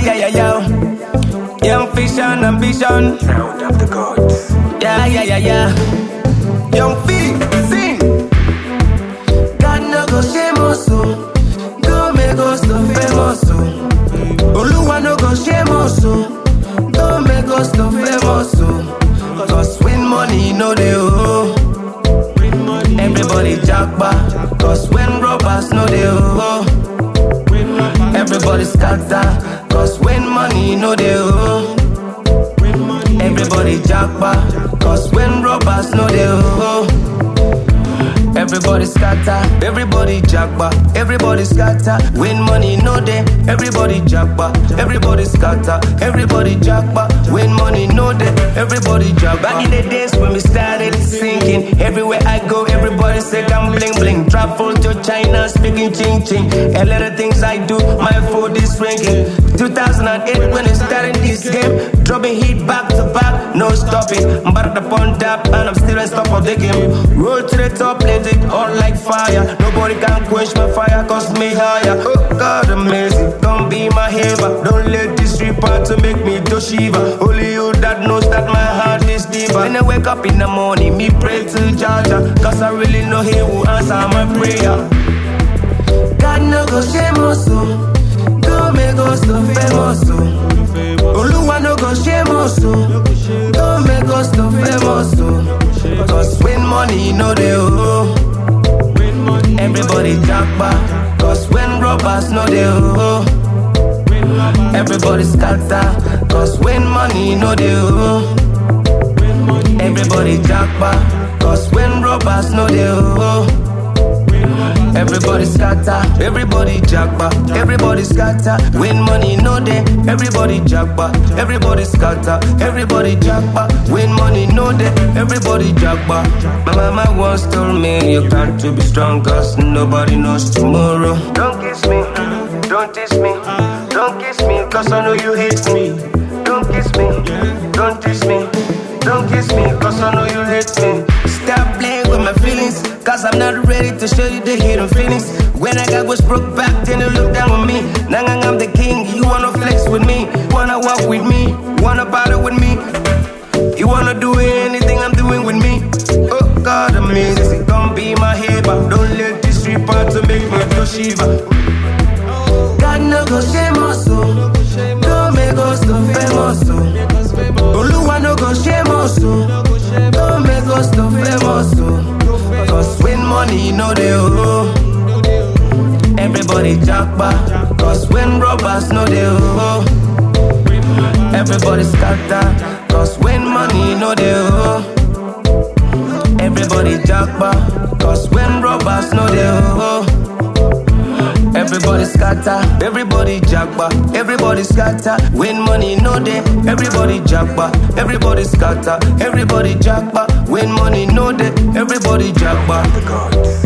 yeah, yeah, yeah. Young fish and ambition. Sound of the gods. Yeah, yeah, yeah, yeah. Young feet, sing. God no go shame us, oh. Go make us no famous, oh. Oluwa no go shame us, oh. Go make us no famous, oh. Cause when money no dey, oh. Everybody jackpot. Cause when robbers no dey, oh. Everybody scatter. Cause when money no dey, oh. Everybody jackpot. Cause when robbers no dey, oh. Everybody scatter, everybody jackpot, everybody scatter. When money no dey, everybody jackpot, everybody scatter, everybody jackpot. When money no dey, everybody jackpot. Back in the days when we started singing, everywhere I go, everybody say I'm bling bling. Travel to China, speaking ching ching. A lot of things I do, my food is ringing. 2008 when I started this game, dropping hit back to back, no stopping. But upon tap and I'm still on top of the game. Roll to the top, let it on like fire. Nobody can quench my fire, cause me higher. Oh God, amazing. Don't be my haver. Don't let this reaper to make me to shiva. Only you that knows that my heart is deeper. When I wake up in the morning, me pray to Jaja. Cause I really know he will answer my prayer. God no go shame us, oh. Go make us no famous, oh. Oluwa no go shame us, oh. Go make us no famous, oh. Cause when money no dey, oh. Everybody jackpot. Cause when robbers no dey, oh. Everybody scatter. Cause when money no dey, oh. Everybody jackpot. Cause when robbers no dey, oh. Everybody scatter, everybody jackpot, everybody scatter. When money no dey, everybody jackpot, everybody scatter, everybody jackpot. When money no dey, everybody jackpot. My mama once told me you got to be strong, cause nobody knows tomorrow. Don't kiss me, don't kiss me, don't kiss me, cause I know you hate me. Don't kiss me, don't kiss me, don't kiss me, cause I know you hate me. Stop playing with my feelings, cause I'm not ready to show you the hidden feelings. When I got was broke back, then you look down on me. Now I'm the king, you wanna flex with me, wanna walk with me, wanna battle with me. You wanna do anything I'm doing with me. Oh God, amazing, don't be my haver. Don't let this reaper to make me to shiva. God no go shame us, oh. Don't make us no famous, oh. Oluwa no go shame us, oh. Don't make us no famous, oh. Cause when money no dey, oh. Everybody jackpot. Cause when robbers no dey, oh. Everybody scatter. Cause when money no dey, oh. Everybody jackpot. Cause when robbers no dey, oh. Everybody scatter, everybody jackpot, everybody scatter. When money no dey, everybody jackpot, everybody scatter, everybody jackpot. When money no dey, everybody jackpot. The gods.